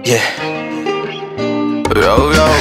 Yeah. Yo, yo.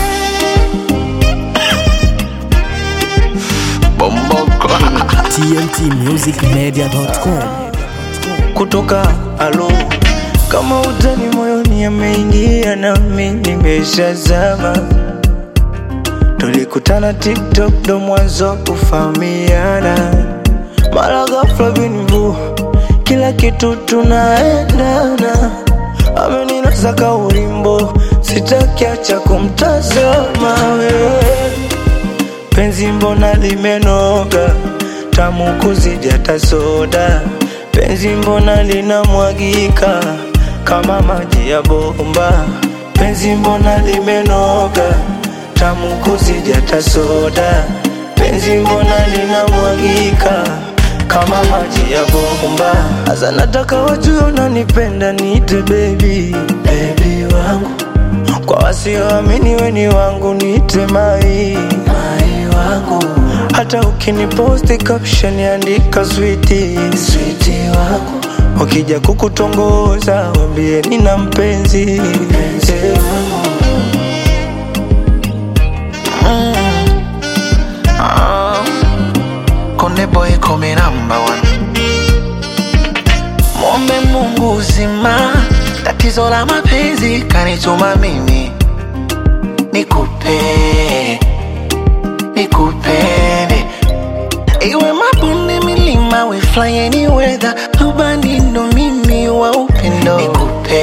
Bomboko. tmtmusicmedia.com Kutoka alo kama utani moyoni ameingia nami nimeshazama. Tulikutana TikTok ndo mwanzo kufahamiana, mara ghafla binvu, kila kitu tunaendana. Ameninasa ka ulimbo, sitakiacha kumtazama wewe penzi mbona limenoga tamu kuzidi hata soda penzi mbona linamwagika kama maji ya bomba penzi mbona limenoga tamu kuzidi hata soda penzi mbona linamwagika kama maji ya bomba hasa nataka wajue unanipenda niite baby baby wangu kwa wasioamini weni wangu niite mai mai wangu hata ukiniposti caption andika switi switi wangu wakija kukutongoza wambie nina mpenzi mpenzi wangu Konde boy come number one. Mwombe Mungu uzima, tatizo la mapenzi kanituma mimi nikupe nikupende, iwe mabonde, milima, we fly any weather, rubani ndo mimi wa upendo nikupe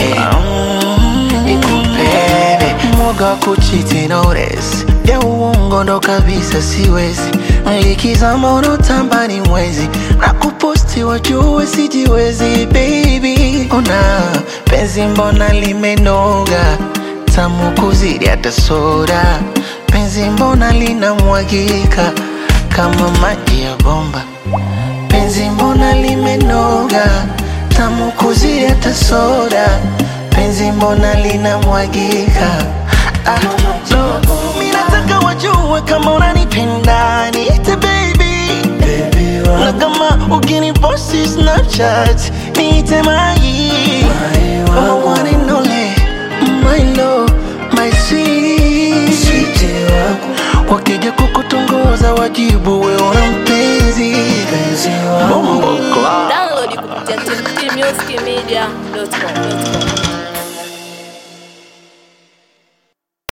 nikupende, mwoga wa kuchiti notice ya uongo ndo kabisa siwezi, likizama unotamba ni mwezi na kuposti wajue sijiwezi baby, ona penzi mbona limenoga tamu kuzidi hata soda, penzi mbona linamwagika kama maji ya bomba, penzi mbona limenoga tamu kuzidi hata soda, penzi mbona linamwagika ah, no. Mi nataka wajue kama unanipenda niite baby baby na wangu kama ukiniposti Snapchat niite mai Mai wangu. Kama one and only, my love, my sweet switi wangu wakija kukutongoza wajibu we una mpenzi mpenzi wangu Bombo Club. Download kupitia tmtmusicmedia.com.